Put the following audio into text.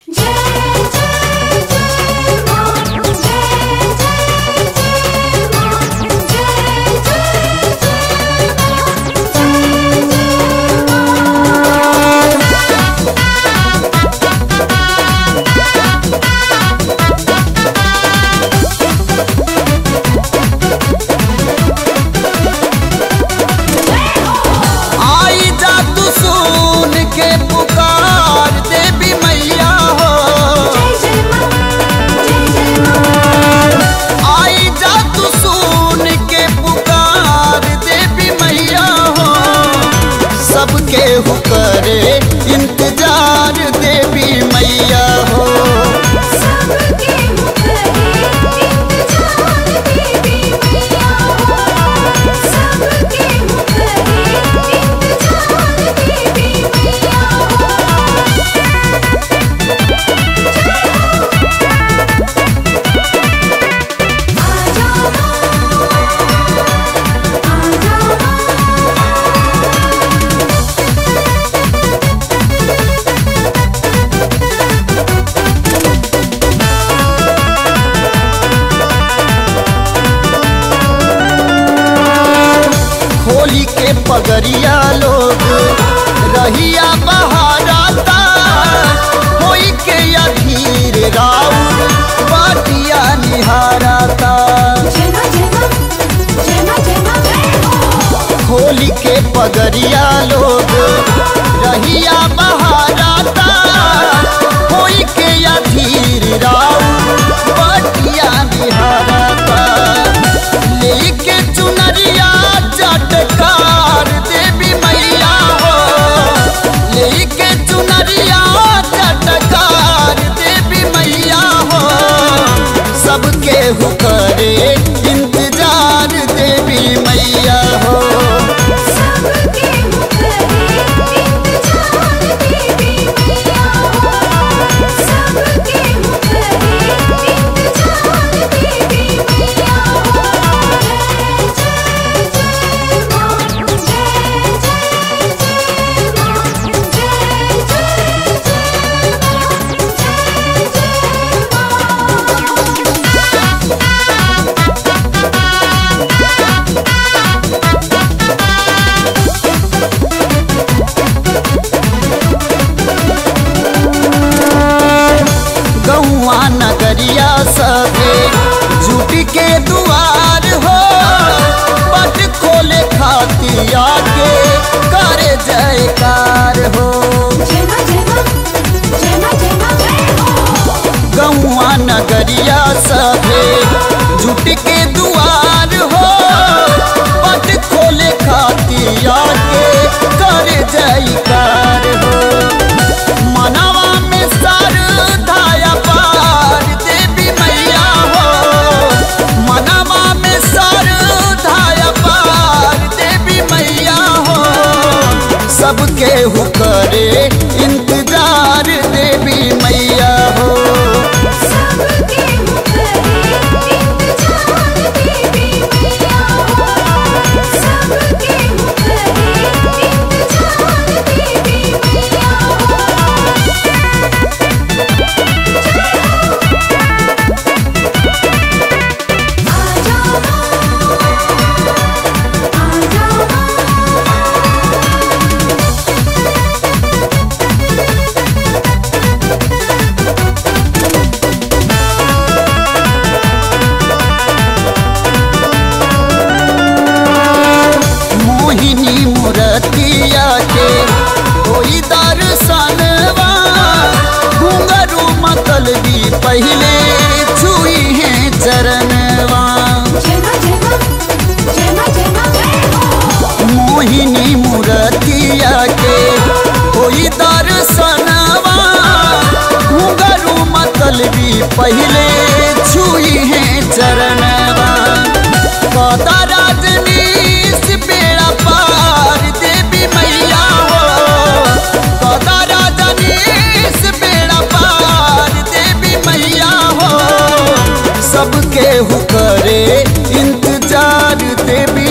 आई जा तू सुन के पुकार देवी मैया हो आई जा तू सुन के पुकार देवी मैया हो सबके हो करे इंतजार देवी मैया हो होली के पगरिया लोग रहिया बहाराता होई के अधीर राउ बाटिया निहाराता होली के पगरिया लोग रहिया बहाराता होई के अधीर राउ बाटिया निहाराता लेके चुनरिया चटकार देवी मैया हो लेके चुनरिया चटकार देवी मैया हो सबके हो करे इंतजार देवी मैया हो गौआ नगरिया सभे जुट के दुआर हो पट खोले खातिया के करे जयकार हो गौआ नगरिया सभे जुट के दुआर हो पट खोले खातिया के करे जयकार हो मनवा में सर धाया पार देवी मैया हो मनवा में सर धाया पार देवी मैया हो सबके हु करे इंतजार देवी मैया हो मोहिनी मूर्तिया के कोई दर्शनवा घुंघरू मतलबी पहले छुई है चरणवा मोहिनी मूर्तिया के कोई दर्शनवा घुंघरू मतलबी पहले छुई है चरणवा कदा राजनीश बेड़ा पार देवी मैया हो कदा राजनीश बेड़ा पार देवी मैया हो सबके हु करे इंतजार देवी